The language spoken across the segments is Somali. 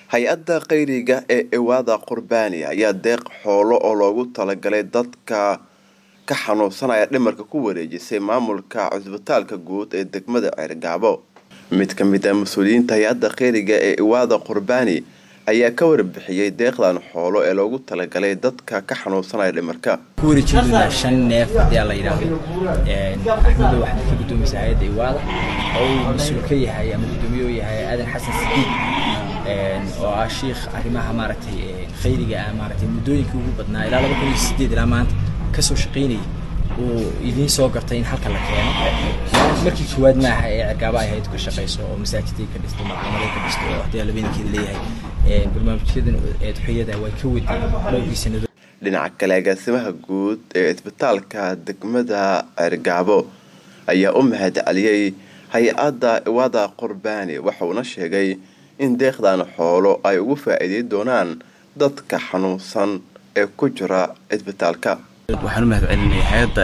hay-adda khayriga ee iwaada qurbaani ayaa deeq xoolo oo loogu talagalay dadka ka xanuunsanaya dhimarka ku wareejisay maamulka cusbitaalka guud ee degmada ceergaabo mid ka mid ah mas-uuliyiinta hay-adda khayriga ee iwaada qurbaani ayaa ka warbixiyey deeqdan xoolo ee loogu talagalay dadka ka xanuunsanaya dhimarka kuwareejindoonaa shan neef ayaa la yidhaahdo axmedo waxaad ka guddoomaysa hay-adda iwaada oo uu mas-uul ka yahay ama guddoomiye u yahay aadan xasan sidiid oo ah shiikh arrimaha maaragtay khayriga ah maaragtay muddooyinkii ugu badnaa ilaa laba kun iyo sideed ilaa maanta kasoo shaqaynayay uu idiin soo gartay in halka la keeno markii koowaad maaha ee cergaaba ay hayad ka shaqayso oo masaajiday ka dhisto malcamaday ka dhisto oo haddii labeenkeeda leeyahay barnaamijyadan eedxoyada way ka waday dhowrkii sanado dhinaca kale agaasimaha guud ee isbitaalka degmada ceergaabo ayaa u mahad celiyey hay-adda iwaada qurbaani waxauna sheegay in deeqdan xoolo ay ugu faa-iidey doonaan dadka xanuunsan ee ku jira isbitaalka waxaan u mahad celinaya hay-adda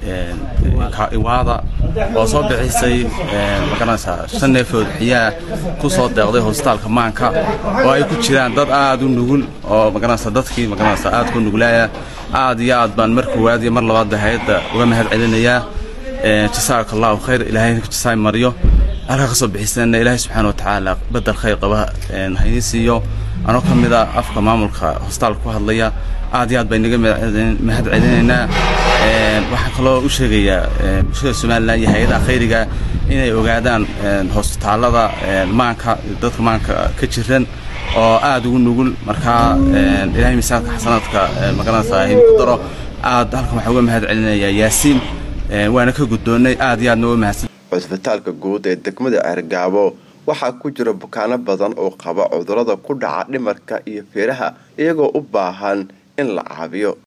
iwaada oo soo bixisay magaranaysaa shan neefood xiyaa ku soo deeqday hosbitaalka maanka oo ay ku jiraan dad aad u nugul oo magaranaysa dadkii magaranaysa aad ku nuglaaya aad iyo aad baan mar koowaad iyo mar labaadba hay-adda uga mahad celinayaa jasaaka allahu khayr ilaahay jasaay mariyo halkaa ka soo bixisana ilaahay subxaana wa tacaala bedel khayr qaba haynii siiyo anoo ka mid a afka maamulka hosbitaalka ku hadlaya aad iyo aad baa inaga mahad celinaynaa waxaan kaloo u sheegayaa bulshada somalilan iyo hay-adaha khayriga inay ogaadaan hosbitaalada maanka dadka maanka ka jiran oo aad ugu nugul markaa ilaahay miisaanka xasanaadka magaranaysa himi ku daro aad halkan waxaan uga mahad celinayaa yaasiin waana ka guddoonnay aad iyo aadna uga mahadsan cusbitaalka guud ee degmada ceergaabo waxaa ku jira bukaano badan oo qaba cudurada ku dhaca dhimarka iyo feeraha iyagoo u baahan in la caabiyo